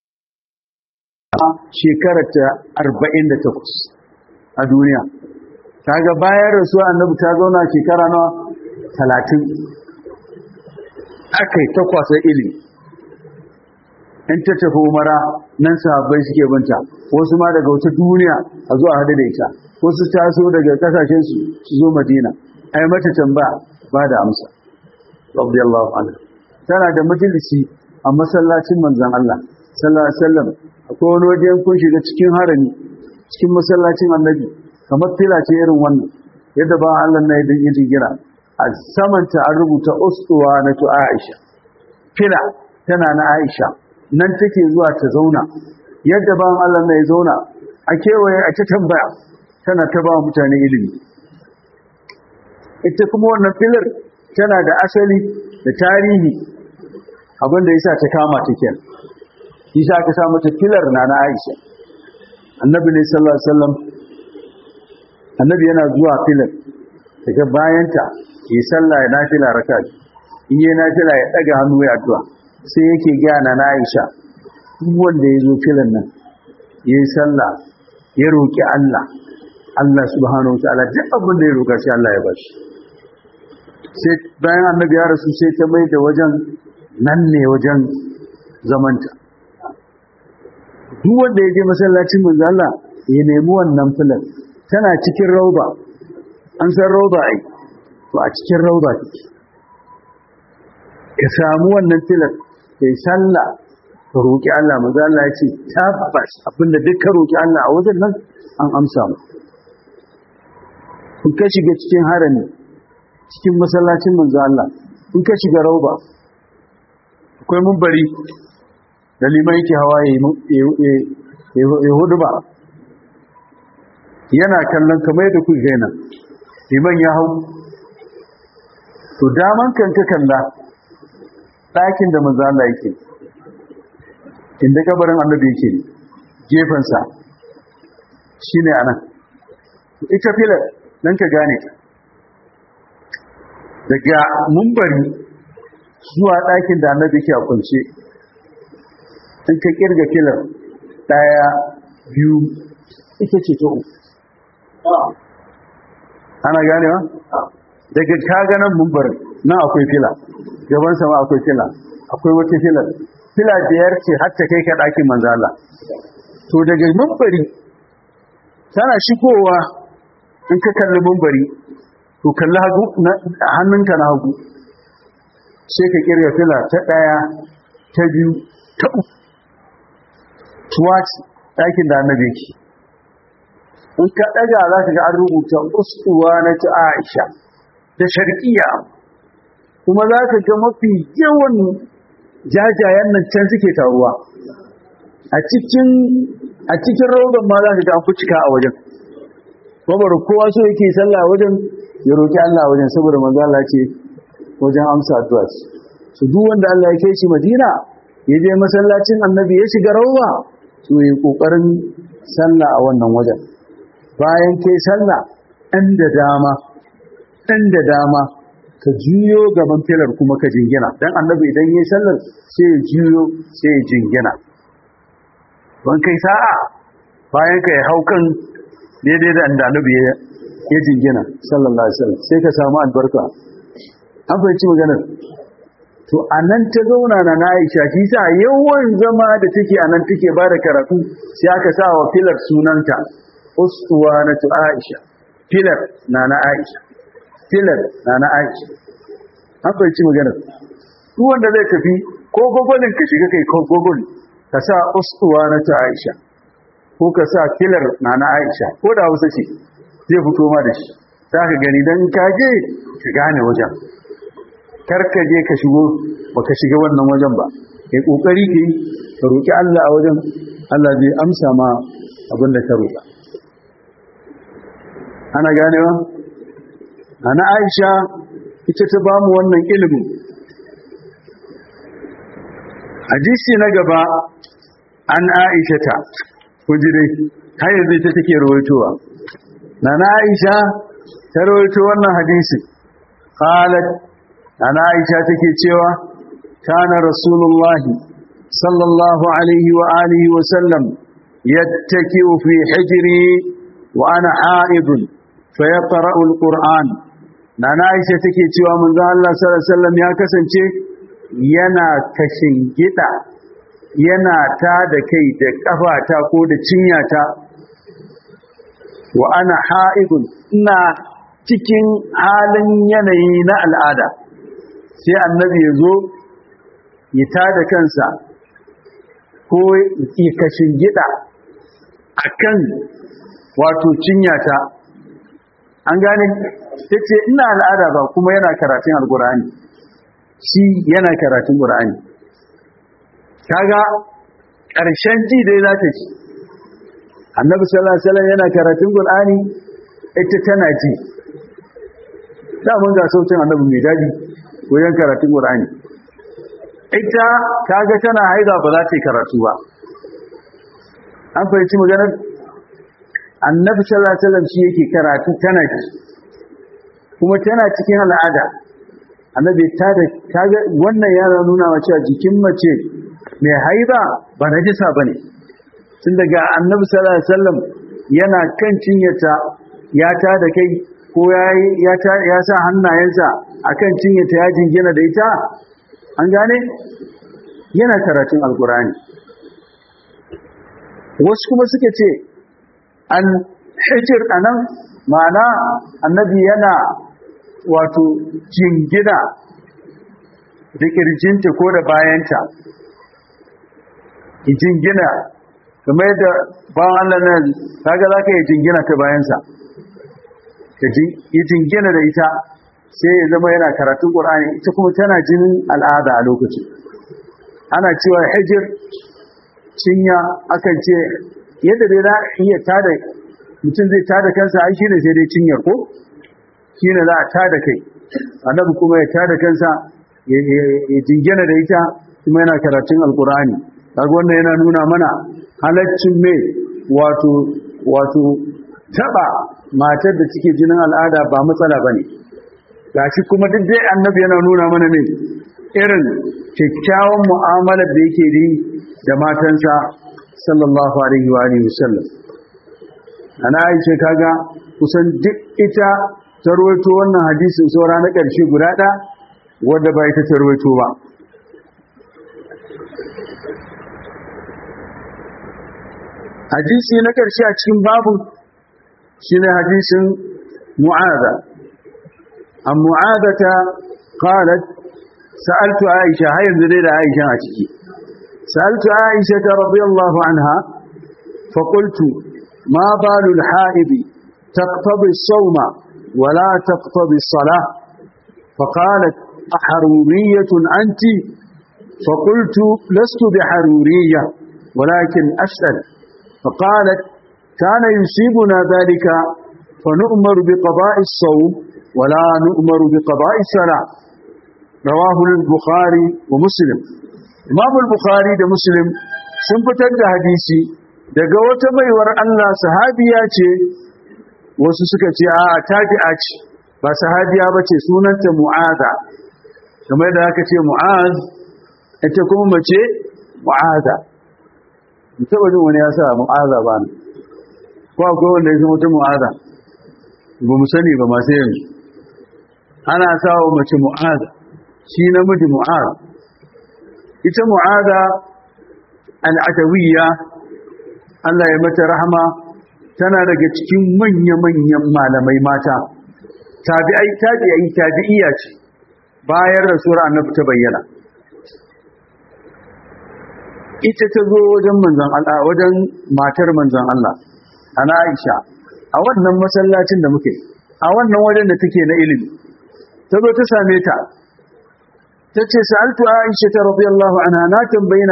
[SPEAKER 1] shekarar ta 48 a duniya kaga bayan rasuwa annabi ta zauna shekara nawa talatin aka yi takwasa ilimi in ta tafi umara nan sahabbai suke binta wasu ma daga wata duniya a zuwa hadu da ita wasu taso daga kasashen su su zo madina ai mata tambaya ba da amsa radiyallahu anha tana da majalisi a masallacin manzon Allah sallallahu alaihi wasallam akwai wani waje kun shiga cikin harami cikin masallacin annabi kamar fila ce irin wannan yadda ba Allah na yi gira a samanta an rubuta ustuwa na tu Aisha fila tana na Aisha nan take zuwa ta zauna yadda ba Allah na ya zauna a kewaye a ta tambaya tana ta ba mutane ilimi ita kuma wannan filar tana da asali da tarihi abinda yasa ta kama ta kenan yasa aka sa mata filar na na Aisha annabi ne sallallahu alaihi wasallam annabi yana zuwa filar daga bayanta yi sallah ya nafila raka in yi nafila ya daga hannu ya addu'a sai yake gana na Aisha duk wanda ya zo filan nan yayi sallah ya roki Allah Allah subhanahu wa ta'ala duk abin da ya roka sai Allah ya bashi sai bayan annabi ya rasu sai ta mai da wajen nan ne wajen zamanta duk wanda ya je masallacin manzo Allah ya nemi wannan filan tana cikin rauba an san rauba ai to a cikin rauba take ka samu wannan filan kai sallah ka roki Allah manzo Allah ya ce tabbas abinda duk ka roki Allah a wajen nan an amsa mu in ka shiga cikin harami cikin masallacin manzo Allah in ka shiga rauba akwai mumbari da liman yake hawa ya hudu ba yana kallon kamar yadda ku gaina liman ya hau to daman kan ka kalla ɗakin da manzo Allah yake inda kabarin annabi yake gefensa shine anan ita filar dan ka gane ta daga mumbari zuwa ɗakin da annabi ke a kunce in ka kirga filar ɗaya biyu ita ce ta uku ana gane wa daga kaganan mumbarin nan akwai fila gaban sama akwai fila akwai wata filar fila biyar ce har ta kai ka ɗakin manzala to daga mumbari tana shigowa in ka kalli mumbari to kalli hagu hannunka na hagu sai ka kirga fila ta ɗaya ta biyu ta uku tuwaci ɗakin da annabi ke in ka ɗaga za ka ga an rubuta ustuwa na ta aisha da sharkiya kuma za ka ga mafi yawan jajayen nan can suke taruwa a cikin a cikin rogon ma za ka ga an fi cika a wajen babar kowa so yake sallah wajen ya roki Allah wajen saboda manzo Allah ce wajen amsa addu'a ce su duk wanda Allah ya kai shi Madina ya je masallacin Annabi ya shiga rawwa to yi kokarin sallah a wannan wajen bayan kai sallah ɗan da dama ɗan da dama ka juyo gaban filar kuma ka jingina dan Annabi idan yayi sallar sai ya juyo sai ya jingina ban kai sa'a bayan ka ya hau kan daidai da annabi ya ya jingina sallallahu alaihi wasallam sai ka samu albarka an fahimci maganar to anan ta zauna na Aisha shi sa yawan zama da take anan take ba da karatu sai aka sa wa filar sunanta uswanatu Aisha filar na na Aisha filar na na Aisha an fahimci maganar duk wanda zai tafi ko gogolin ka shiga kai ko gogol ka sa uswanatu Aisha ko ka sa filar na na Aisha ko da Hausa ce zai fito ma da shi za ka gani don kaje ka gane wajen karka je ka shigo ba ka shiga wannan wajen ba kai kokari ka yi ka roƙi Allah a wajen Allah zai amsa ma abin da ka roƙa ana ganewa ana Aisha ita ta ba mu wannan ilimin hadisi na gaba an Aisha ta kuji dai har yanzu ita take rawaitowa nana Aisha ta rawaito wannan hadisi qalat nana Aisha take cewa kana rasulullah sallallahu alaihi wa alihi wa sallam yattaki'u fi hijri wa ana ha'id fa yaqra'u alquran nana Aisha take cewa manzo Allah sallallahu alaihi wasallam ya kasance yana kashin gida yana ta da kai da kafata ko da cinyata wa ana ha'idun ina cikin halin yanayi na al'ada sai annabi ya zo ya ta da kansa ko ya kashin gida a kan wato cinyata an gane ta ce ina al'ada ba kuma yana karatun alkur'ani shi yana karatun ƙur'ani kaga ƙarshen ji dai za ta ci annabi sallallahu alaihi wasallam yana karatun qur'ani ita tana ji da mun ga sautin annabi mai dadi wajen karatun qur'ani ita kaga tana haida ba za ta yi karatu ba an fahimci maganar annabi sallallahu alaihi wasallam shi yake karatu tana ji kuma tana cikin al'ada annabi ta da kaga wannan yana nuna wa cewa jikin mace mai haida ba najisa bane tun daga annabi sallallahu alaihi wasallam yana kan cinyata ya ta da kai ko ya ya sa hannayensa akan cinyata ya jingina da ita an gane yana karatun alkurani wasu kuma suka ce an hijir anan ma'ana annabi yana wato jingina da kirjinta ko da bayanta jingina kamar yadda bawan Allah nan kaga zaka yi jingina ta bayansa ka yi jingina da ita sai ya zama yana karatun Qur'ani ita kuma tana jinin al'ada a lokacin ana cewa hijir cinya akan ce yadda dai za iya tada mutum zai tada kansa ai shine sai dai cinyar ko shine za a tada kai annabi kuma ya tada kansa ya jingina da ita kuma yana karatun alqur'ani kaga wannan yana nuna mana halaccin me wato wato taba matar da take jinin al'ada ba matsala bane gashi kuma duk dai annabi yana nuna mana ne irin kyakkyawan mu'amalar da yake yi da matansa sallallahu alaihi wa alihi wasallam ana aisha kaga kusan duk ita tarwaito wannan hadisin saura na ƙarshe guda ɗaya wadda ba ita tarwaito ba hadisi na ƙarshe a cikin babu shine hadisin mu'adha an mu'adhata qalat sa'altu aisha har yanzu dai da aisha a ciki sa'altu aisha radiyallahu anha fa qultu ma balu al-ha'id taqtabi as-sawma wa la taqtabi as-salah فقالت أحرورية أنت فقلت لست بحرورية ولكن أسأل فقالت كان يصيبنا ذلك فنؤمر بقضاء الصوم ولا نؤمر بقضاء الصلاة رواه البخاري ومسلم إمام البخاري ده مسلم sun fitar da hadisi daga wata baiwar Allah sahabiya ce wasu suka ce a tabi'a ce ba sahabiya ba ce sunanta mu'aza kamar da aka ce mu'az ita kuma mace mu'aza taba jin wani ya sa mu'aza ba ne ko akwai wanda ya zama ta mu'aza ba mu sani ba masu yanzu ana sawa mace mu'aza shi namiji mu'aza ita mu'aza al'adawiyya Allah ya mata rahama tana daga cikin manya-manyan malamai mata tabi'ai tabi'ai tabi'iyya ce bayan rasuwar annabi ta bayyana ita ta zo wajen manzon Allah wajen matar manzon Allah ana Aisha a wannan masallacin da muke a wannan wajen da take na ilimi ta zo ta same ta ta ce sa'altu Aisha ta radiyallahu anha na tambayina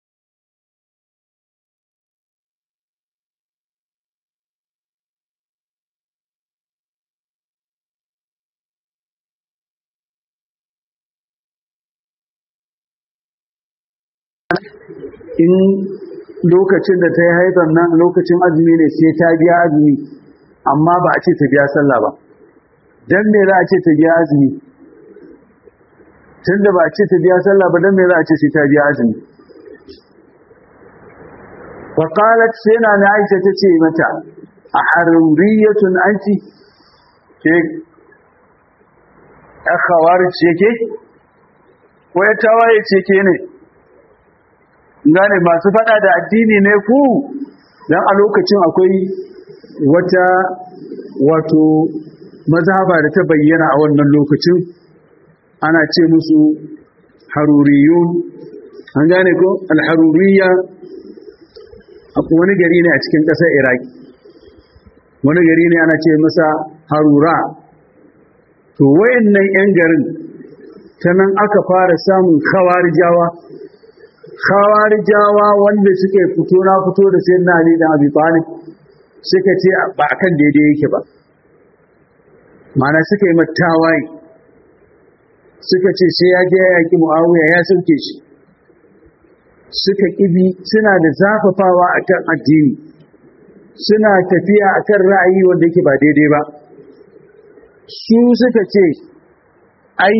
[SPEAKER 1] in lokacin da ta yi haifar nan lokacin azumi ne sai ta biya azumi amma ba a ce ta biya sallah ba don me za a ce ta biya azumi tun da ba a ce ta biya sallah ba don me za a ce sai ta biya azumi faƙalat sai na na aisha ta ce mata a haruriyatun anti ke ya kawari ce ke ko ya tawaye ce ke ne gane masu fada da addini ne ku don a lokacin akwai wata wato mazhaba da ta bayyana a wannan lokacin ana ce musu haruriyun an gane ko alharuriya akwai wani gari ne a cikin ƙasar iraki wani gari ne ana ce masa harura to wayannan 'yan garin ta nan aka fara samun khawarijawa khawarijawa wanda suke fito na fito da sai na ali da abi talib suka ce ba akan daidai yake ba mana suka yi mattawaye suka ce sai ya je ya yaki muawiya ya sauke shi suka kibi suna da zafafawa akan addini suna tafiya akan ra'ayi wanda yake ba daidai ba su suka ce ai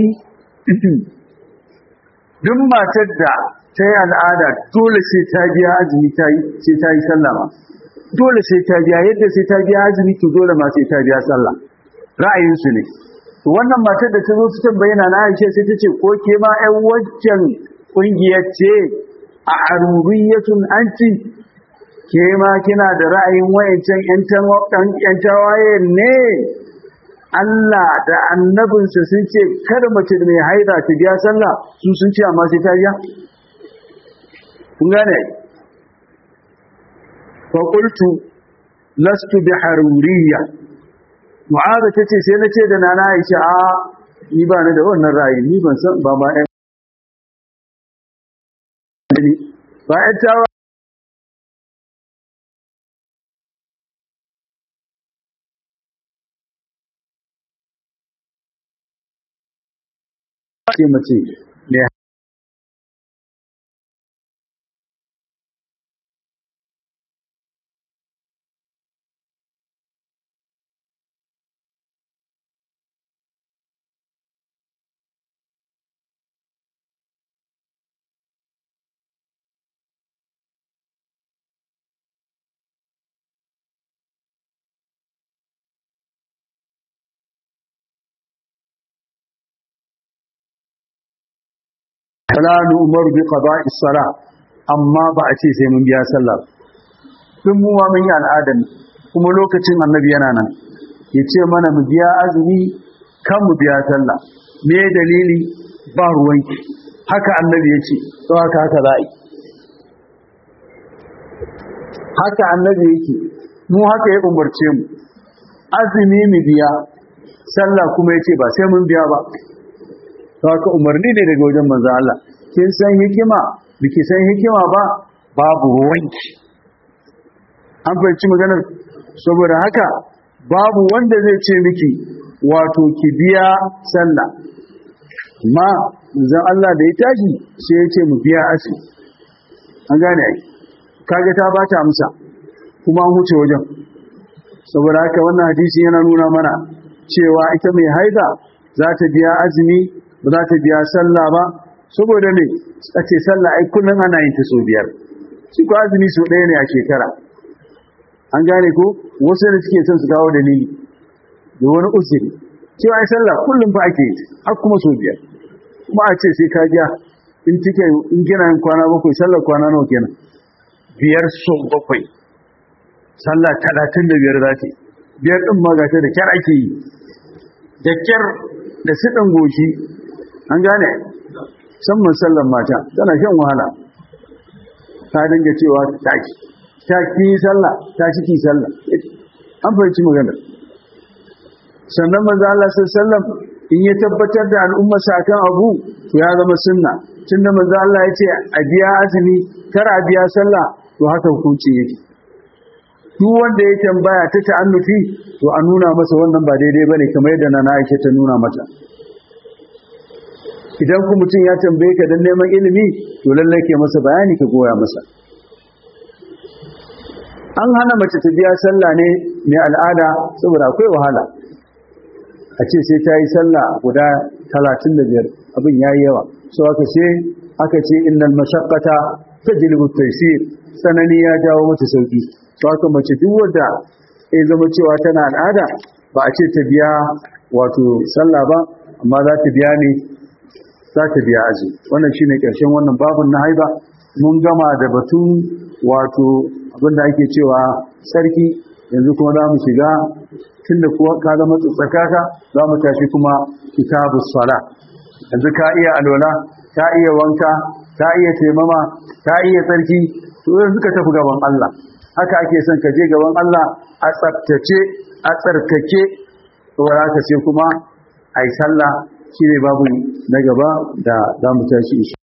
[SPEAKER 1] duk matar da ta yi al'ada dole sai ta biya azumi sai ta yi sallama dole sai ta biya yadda sai ta biya azumi to dole ma sai ta biya sallah ra'ayinsu ne to wannan matar da ta zo ta bayyana na Aisha sai ta ce ko ke ma ƴan waccan kungiyar ce a aruriyatun anti ke ma kina da ra'ayin wayancan ƴan tawaye ne Allah da annabinsa sun ce kada mace mai haida ta biya sallah su sun ce amma sai ta biya kun gane fa qultu lastu bi haruriyya mu'aza tace sai na ce da nana Aisha a ni ba ni da wannan ra'ayi ni ban san ba ma ɗan ba ɗan tawa ce mace ne fala umaru bi qada'i salah amma ba a ce sai mun biya sallah tun mu ma mun yi al'adan kuma lokacin annabi yana nan yace mana mu biya azumi kan mu biya sallah me dalili ba ruwanki haka annabi yace to haka haka za'i haka annabi yake mu haka ya umarce mu azumi mu biya sallah kuma yace ba sai mun biya ba haka umarni ne daga wajen manzo Allah kin san hikima biki san hikima ba babu ruwanki an fahimci maganar saboda haka babu wanda zai ce miki wato ki biya sallah ma manzo Allah da ya tashi sai ya ce mu biya asu an gane ai kaga ta bata amsa kuma an huce wajen saboda haka wannan hadisi yana nuna mana cewa ita mai haida za ta biya azumi ba za ta biya sallah ba saboda ne a ce sallah ai kullum ana yin ta so biyar shi ko azumi so ɗaya ne a shekara an gane ko wasu da suke son su kawo dalili da wani usiri cewa ai sallah kullum fa ake yi har kuma so biyar kuma a ce sai ka biya in kike in kina yin kwana bakwai sallar kwana nawa kenan biyar so bakwai sallah talatin da biyar za ta biyar ɗin ma ga ta da kyar ake yi da kyar da siɗin goshi an gane musamman sallan mata tana shan wahala ta dinga cewa taki ta ki sallah ta shi ki sallah an fahimci maganar sannan manzo Allah sallallahu in ya tabbatar da al'umma akan abu to ya zama sunna tunda manzo Allah ya ce a biya azumi kar a biya sallah to haka hukunci yake duk wanda ya tambaya ta ta'annufi to a nuna masa wannan ba daidai bane kamar yadda nana Aisha ta nuna mata idan ku mutum ya tambaye ka don neman ilimi to lallai ke masa bayani ka goya masa an hana mace ta biya sallah ne mai al'ada saboda akwai wahala a ce sai ta yi sallah guda talatin da biyar abin ya yi yawa so aka ce aka ce innal mashaqqata tajlibu taysir sanani ya jawo mata sauki so aka mace duk wanda ya zama cewa tana al'ada ba a ce ta biya wato sallah ba amma za ta biya ne za ta biya aji wannan shine ƙarshen wannan babun na haiba mun gama da batun wato abinda ake cewa sarki yanzu kuma za mu shiga tun da kuwa ka zama tsakaka za mu tashi kuma kitabu sala yanzu ka iya alwala ka iya wanka ka iya taimama ka iya tsarki to yanzu ka tafi gaban Allah haka ake son ka je gaban Allah a tsaftace a tsarkake saboda haka sai kuma ai sallah shine babu na gaba da za mu tashi